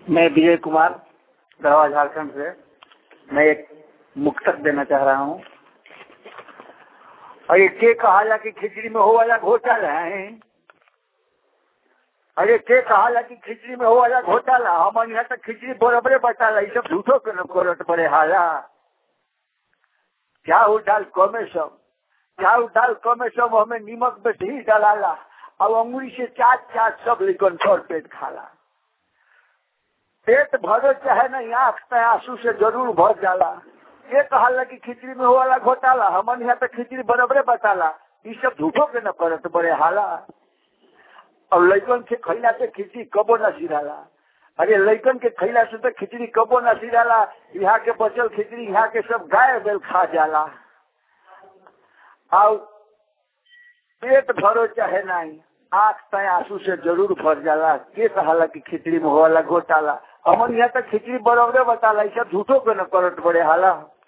मैं विजय कुमार गढ़वा झारखंड से मैं एक मुक्तक देना चाह रहा हूँ अरे के कहा जा कि खिचड़ी में हो वाला घोटाला है अरे के कहा जा कि खिचड़ी में हो वाला घोटाला हमारे यहाँ तक खिचड़ी बराबरे बटाला ये सब झूठो के न करत पड़े हाला क्या उठाल कमे सब क्या उठाल कमे सब हमें नीमक में ही डालाला अब अंगुरी से चाट चाट सब लेकिन छोड़ पेट खाला पेट भरो चाहे नहीं आंख में आंसू से जरूर भर जाला ये कहा कि खिचड़ी में हो वाला घोटाला हमन यहाँ पे खिचड़ी बराबरे बताला ये सब झूठो के न करत बड़े हाला और लैकन के खैला से खिचड़ी कबो न सिराला अरे लैकन के खैला से तो खिचड़ी कबो न सिराला यहाँ के बचल खिचड़ी यहाँ के सब गाय बेल खा जाला और पेट भरो चाहे नहीं आंख तय आंसू से जरूर भर जाला के कहाला कि खिचड़ी में हो वाला घोटाला हमन यहाँ तक खिचड़ी बराबरे बताला ये सब झूठो के न करत बड़े हाला